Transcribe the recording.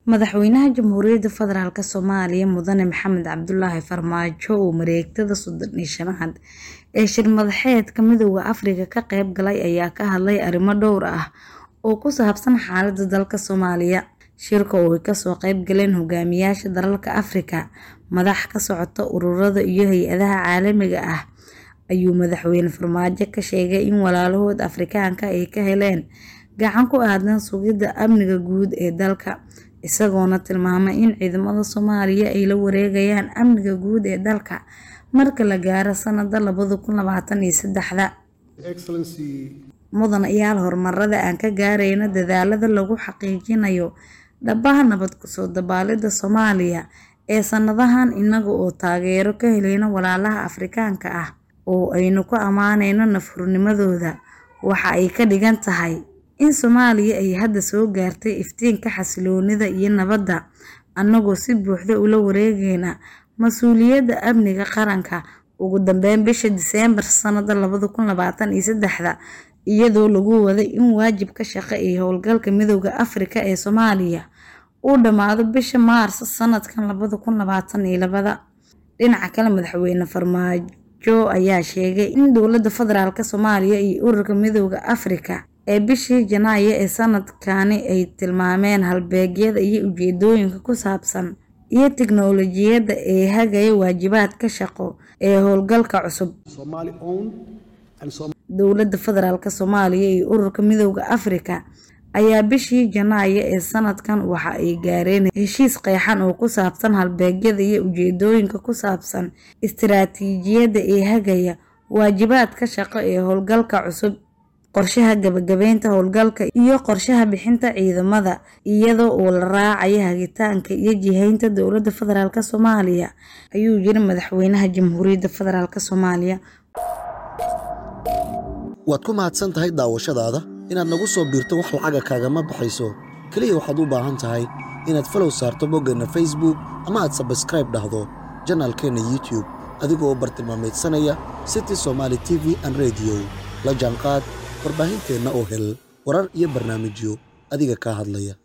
Madaxweynaha Jamhuuriyadda Federaalk Soomaaliya Mudane Maxamed Cabdulaahi Farmaajo oo mareegtada soddon iyo shanaad ee shir madaxeedka Midowga Afrika ka qayb galay ayaa ka hadlay arrimo dhowr ah oo ku saabsan xaaladda dalka Soomaaliya. Shirka oo ay kasoo qayb galeen hogaamiyaasha dalalka Afrika, madax ka socota ururada iyo hay'adaha caalamiga ah, ayuu Madaxweyne Farmaajo ka sheegay in walaalahood Afrikaanka ay ka heleen gacan ku aaddan sugidda amniga guud ee dalka, isagoona tilmaamay in ciidamada Soomaaliya ay la wareegayaan amniga guud ee dalka marka la gaaro sanadka labada kun labaatan iyo seddexda. Mudanayaal horumarada aan ka gaarayno dadaallada lagu xaqiijinayo dhabbaha nabad ku soo dabaaldhigida Soomaaliya ee sanadahan inaga oo taageero ka helayna walaalaha Afrikaanka ah oo aynu ku ammaanayno naf-hurnimadooda, waxa ay ka dhigan tahay in Soomaaliya ay hadda soo gaartay iftiinka xasilloonida iyo nabadda, annagoo si buuxda ula wareegayna mas'uuliyadda amniga qaranka. Ugu dambeyn, bisha Diseembar sanadka labada kun labaatan iyo seddexda, iyadoo lagu waday in waajibaadka shaqo ee howlgalka Midowga Afrika ee Soomaaliya uu dhammaado bisha Maarso sanadkan labada kun labaatan iyo labada. Dhinaca kale, Madaxweyne Farmaajo ayaa sheegay in dowladda federaalk Soomaaliya iyo Ururka Midowga Afrika ay bishii Janaayo ee sanadkani ay tilmaameen halbeegyada iyo ujeedooyinka ku saabsan iyo tiknoolajiyadda ee hagaya waajibaadka shaqo ee howlgalka cusub. Dowladda Federaalk Soomaaliya iyo Ururka Midowga Afrika ayaa bishii Janaayo ee sanadkan waxa ay gaareen heshiis qeexan oo ku saabsan halbeegyada iyo ujeedooyinka ku saabsan istiraatiijiyadda ee hagaya waajibaadka shaqo ee howlgalka cusub, qorshaha gabagabeynta howlgalka, iyo qorshaha bixinta ciidamada, iyada oo la raacayo hagitaanka iyo jihaynta dowladda federaalk Soomaaliya, ayuu yiri Madaxweynaha Jamhuuriyadda Federaalk Soomaaliya. waad ku mahadsan tahay daawashadaada inaad nagu soo biirto wax lacaga kaagama baxayso keliya waxaad u baahan tahay inaad falow saarto boggeenna facebook ama aad sabskraib dhahdo janaalkeenna youtube adigoo u bartilmaamaydsanaya city somaali t v an rediyo la jaanqaad warbaahinteenna oo hel warar iyo barnaamijyo adiga kaa hadlaya